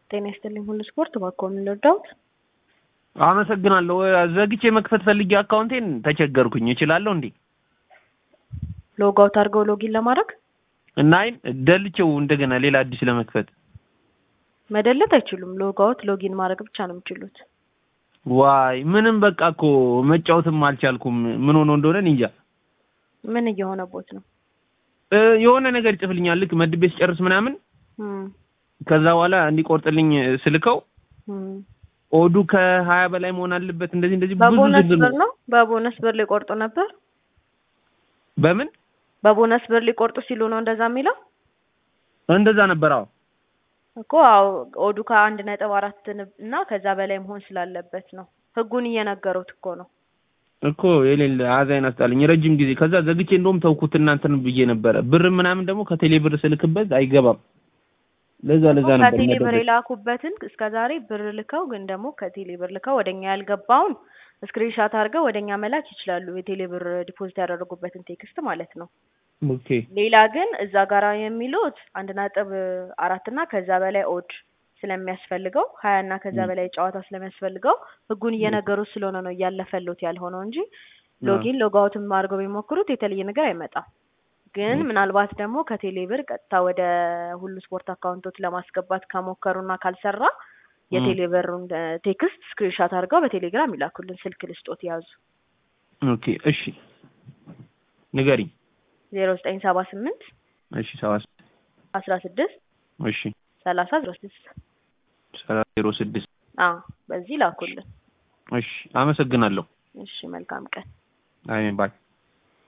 ጤና ይስጥልኝ ሁሉ ስፖርት እባክዎ ምን ልርዳዎት? አመሰግናለሁ። ዘግቼ መክፈት ፈልጌ አካውንቴን ተቸገርኩኝ። እችላለሁ እንዴ? ሎግ አውት አድርገው ሎጊን ለማድረግ እና አይ ደልቼው እንደገና ሌላ አዲስ ለመክፈት መደለት አይችሉም። ሎግ አውት ሎጊን ማድረግ ብቻ ነው የሚችሉት። ዋይ ምንም በቃ እኮ መጫወትም አልቻልኩም። ምን ሆኖ እንደሆነ እኔ እንጃ። ምን እየሆነቦት ነው? እ የሆነ ነገር ይጽፍልኛል ልክ መድቤ ስጨርስ ምናምን እም፣ ከዛ በኋላ እንዲቆርጥልኝ ስልከው እም። ኦዱ ከሀያ በላይ መሆን አለበት እንደዚህ እንደዚህ ብዙ በቦነስ ዝርዝር ብር ነው። በቦነስ ብር ሊቆርጡ ነበር። በምን በቦነስ ብር ሊቆርጡ ሲሉ ነው እንደዛ የሚለው እንደዛ ነበር። አዎ እኮ አዎ፣ ኦዱ ከአንድ ነጥብ አራት እና ከዛ በላይ መሆን ስላለበት ነው። ህጉን እየነገሩት እኮ ነው። እኮ የሌለ አዛይን አስጣለኝ ረጅም ጊዜ። ከዛ ዘግቼ እንደውም ተውኩት እናንተን ብዬ ነበረ። ብር ምናምን ደግሞ ከቴሌ ብር ስልክበት አይገባም። ለዛ ለዛ ነበር ከቴሌ ብር መደበቅ። የላኩበትን እስከ ዛሬ ብር ልከው ግን ደግሞ ከቴሌ ብር ልከው ወደኛ ያልገባውን ስክሪንሻት አድርገው ወደኛ መላክ ይችላሉ። የቴሌ ብር ዲፖዚት ያደረጉበትን ቴክስት ማለት ነው። ኦኬ ሌላ ግን እዛ ጋራ የሚሉት አንድ ነጥብ አራት እና ከዛ በላይ ኦድ ስለሚያስፈልገው ሀያ እና ከዛ ም። በላይ ጨዋታ ስለሚያስፈልገው ህጉን እየነገሩት ስለሆነ ነው እያለፈሉት ያልሆነው እንጂ ሎጊን ሎጋውትም አድርገው ቢሞክሩት የተለየ ነገር አይመጣም። ግን ም። ምናልባት ደግሞ ከቴሌ ብር ቀጥታ ወደ ሁሉ ስፖርት አካውንቶች ለማስገባት ከሞከሩና ካልሰራ የቴሌ ብሩን ቴክስት ስክሪንሻት አድርገው በቴሌግራም ይላኩልን። ስልክ ልስጦት ያዙ ኦኬ እሺ ንገሪኝ። ዜሮ ዘጠኝ ሰባ ስምንት እሺ ሰባት አስራ ስድስት እሺ ሰላሳ ዜሮ ስድስት ሰላሳ ዜሮ ስድስት አዎ በዚህ ላኩልን። እሺ አመሰግናለሁ። እሺ መልካም ቀን። አሜን ባይ